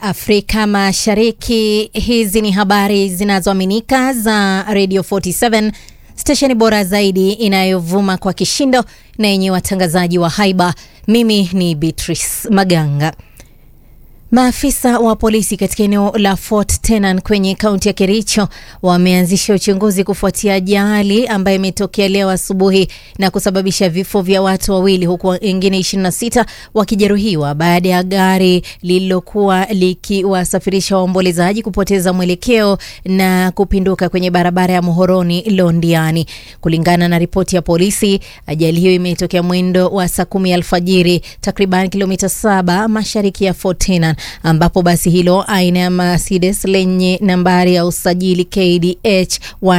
Afrika Mashariki. Hizi ni habari zinazoaminika za Radio 47 stesheni bora zaidi inayovuma kwa kishindo na yenye watangazaji wa haiba. Mimi ni Beatrice Maganga. Maafisa wa polisi katika eneo la Fort Tenan kwenye kaunti ya Kericho wameanzisha uchunguzi kufuatia ajali ambayo imetokea leo asubuhi na kusababisha vifo vya watu wawili huku wengine 26 wakijeruhiwa baada ya gari lililokuwa likiwasafirisha waombolezaji kupoteza mwelekeo na kupinduka kwenye barabara ya Muhoroni Londiani. Kulingana na ripoti ya polisi, ajali hiyo imetokea mwendo wa saa kumi alfajiri takriban kilomita saba mashariki ya Fort Tenan ambapo basi hilo aina ya Mercedes lenye nambari ya usajili KDH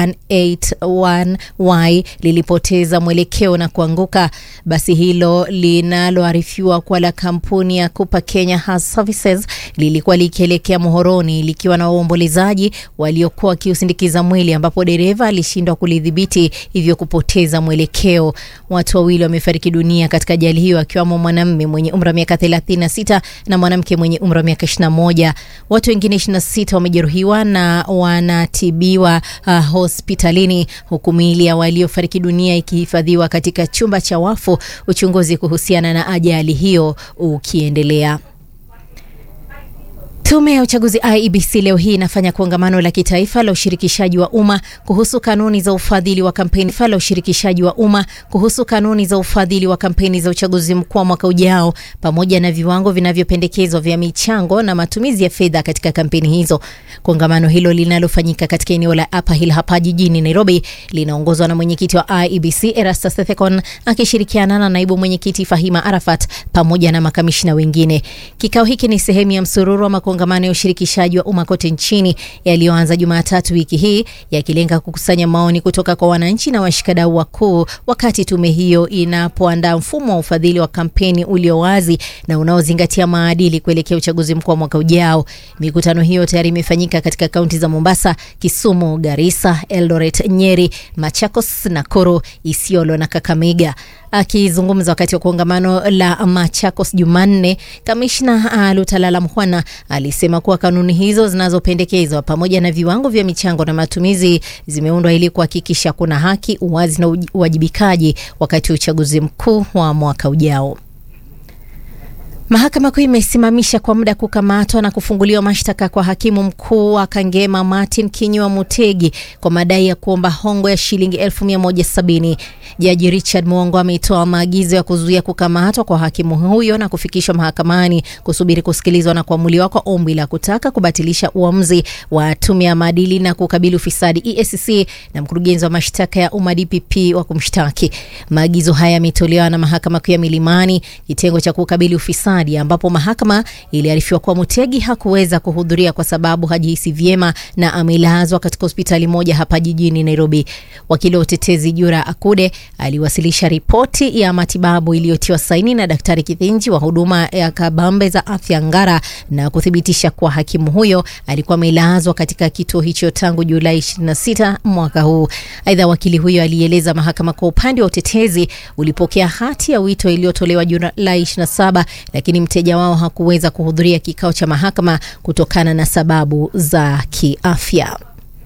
181Y lilipoteza mwelekeo na kuanguka. Basi hilo linaloarifiwa kuwa la kampuni ya Cooper Kenya Health Services lilikuwa likielekea Muhoroni likiwa na waombolezaji waliokuwa wakiusindikiza mwili, ambapo dereva alishindwa kulidhibiti hivyo kupoteza mwelekeo. Watu wawili wamefariki dunia katika ajali hiyo, akiwamo mwanamume mwenye umri wa miaka 36 na mwanamke mwenye umri wa miaka 21. Watu wengine 26 wamejeruhiwa na wanatibiwa uh, hospitalini huku miili ya waliofariki dunia ikihifadhiwa katika chumba cha wafu, uchunguzi kuhusiana na ajali hiyo ukiendelea. Tume ya uchaguzi IEBC leo hii inafanya kongamano la kitaifa la ushirikishaji wa umma kuhusu kanuni za ufadhili wa kampeni la ushirikishaji wa umma kuhusu kanuni za ufadhili wa kampeni za uchaguzi mkuu wa mwaka ujao pamoja na viwango vinavyopendekezwa vya michango na matumizi ya fedha katika kampeni hizo. Kongamano hilo linalofanyika katika eneo la Upper Hill hapa jijini Nairobi linaongozwa na mwenyekiti wa IEBC Erastus Ethekon akishirikiana na naibu mwenyekiti Fahima Arafat pamoja na makamishina wengine. Kikao hiki ni sehemu ya msururu wa kongamano ya ushirikishaji wa umma kote nchini yaliyoanza Jumatatu wiki hii yakilenga kukusanya maoni kutoka kwa wananchi na washikadau wakuu, wakati tume hiyo inapoandaa mfumo wa ufadhili wa kampeni ulio wazi na unaozingatia maadili kuelekea uchaguzi mkuu wa mwaka ujao. Mikutano hiyo tayari imefanyika katika kaunti za Mombasa, Kisumu, Garissa, Eldoret, Nyeri, Machakos, Nakuru, Isiolo na Kakamega. Akizungumza wakati wa kongamano la Machakos Jumanne, kamishna Lutalala Mhwana alisema kuwa kanuni hizo zinazopendekezwa pamoja na viwango vya michango na matumizi zimeundwa ili kuhakikisha kuna haki, uwazi na uwajibikaji wakati wa uchaguzi mkuu wa mwaka ujao. Mahakama Kuu imesimamisha kwa muda kukamatwa na kufunguliwa mashtaka kwa hakimu mkuu wa Kangema Martin Kinyua Mutegi kwa madai ya kuomba hongo ya shilingi elfu mia moja sabini. Jaji Richard Mwongo ametoa maagizo ya kuzuia kukamatwa kwa hakimu huyo na kufikishwa mahakamani kusubiri kusikilizwa na kuamuliwa kwa ombi la kutaka kubatilisha uamuzi wa tume ya maadili na kukabili ufisadi EACC na mkurugenzi wa mashtaka ya umma DPP wa kumshtaki. Maagizo haya yametolewa na mahakama kuu ya Milimani, kitengo cha kukabili ufisadi ambapo mahakama iliarifiwa kuwa Mutegi hakuweza kuhudhuria kwa sababu hajihisi vyema na amelazwa katika hospitali moja hapa jijini Nairobi. Wakili wa utetezi Jura Akude aliwasilisha ripoti ya matibabu iliyotiwa saini na Daktari Kithinji wa huduma ya kabambe za afya Ngara na kuthibitisha kuwa hakimu huyo alikuwa amelazwa katika kituo hicho tangu Julai 26 mwaka huu. Aidha, wakili huyo alieleza mahakama kwa upande wa utetezi ulipokea hati ya wito iliyotolewa Julai 27 lakini mteja wao hakuweza kuhudhuria kikao cha mahakama kutokana na sababu za kiafya.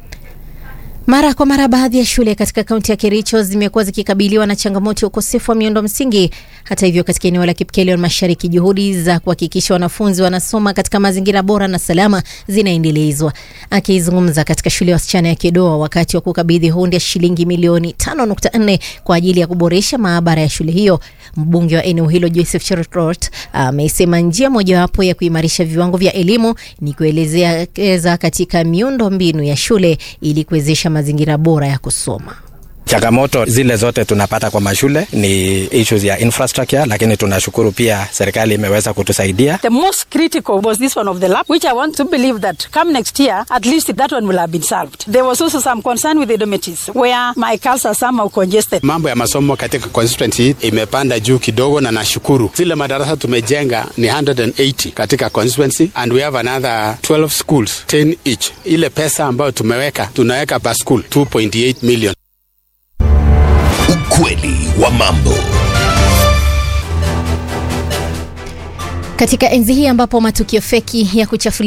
Mara kwa mara baadhi ya shule katika kaunti ya Kericho zimekuwa zikikabiliwa na changamoto ya ukosefu wa miundo msingi. Hata hivyo, katika eneo la Kipkelion Mashariki, juhudi za kuhakikisha wanafunzi wanasoma katika mazingira bora na salama zinaendelezwa. Akizungumza katika shule ya wasichana ya Kedoa wakati wa kukabidhi hundi ya shilingi milioni 5.4 kwa ajili ya kuboresha maabara ya shule hiyo, mbunge wa eneo hilo Joseph Cherotort amesema njia mojawapo ya kuimarisha viwango vya elimu ni kuelezea katika miundo mbinu ya shule ili kuwezesha mazingira bora ya kusoma. Changamoto zile zote tunapata kwa mashule ni issues ya infrastructure, lakini tunashukuru pia serikali imeweza kutusaidia. The most critical was this one of the lab, which I want to believe that come next year, at least that one will have been solved. There was also some concern with the dormitories where my cars are somehow congested. Mambo ya masomo katika constituency imepanda juu kidogo, na nashukuru zile madarasa tumejenga ni 180 katika constituency and we have another 12 schools 10 each. Ile pesa ambayo tumeweka tunaweka per school 2.8 million. Ukweli wa mambo. Katika enzi hii ambapo matukio feki ya kuchafulia